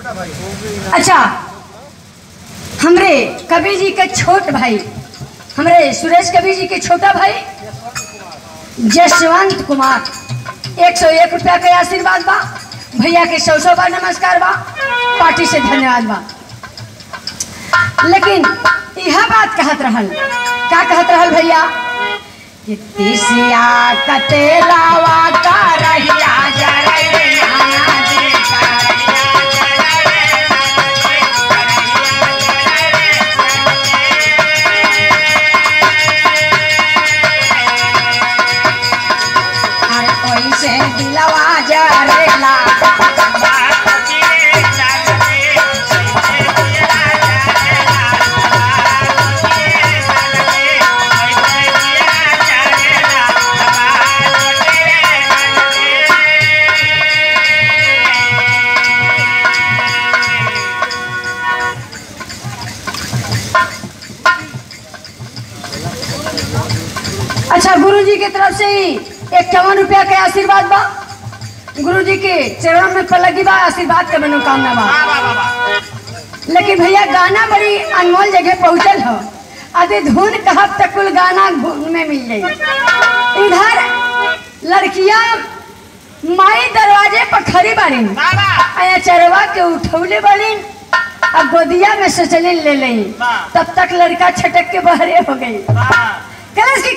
अच्छा हमरे कवि जी के छोट भाई हमरे सुरेश कवि जी के छोटा भाई जसवंत कुमार एक सौ एक रुपया के आशीर्वाद बा भैया के सौ सौ बार नमस्कार बा पार्टी से धन्यवाद बा लेकिन यह बात कहत रहल का कहत रहल भैया कि तिसिया कतेलावा का रहिया जरई नाना जी का अरे कोई से दिलवा जरेला अच्छा गुरु जी की तरफ से ही इक्यावन रुपया के आशीर्वाद बा गुरु जी के चरणों में पलगी बा आशीर्वाद के मनोकामना बा लेकिन भैया गाना बड़ी अनमोल जगह पहुंचल हो अभी धुन कहब तक कुल गाना धुन में मिल जाई इधर लड़कियां माई दरवाजे पर खड़ी बाड़ी आया चरवा के उठौले बाड़ी अब गोदिया में से चले ले लें तब तक लड़का छटक के बहरे हो गई कलश की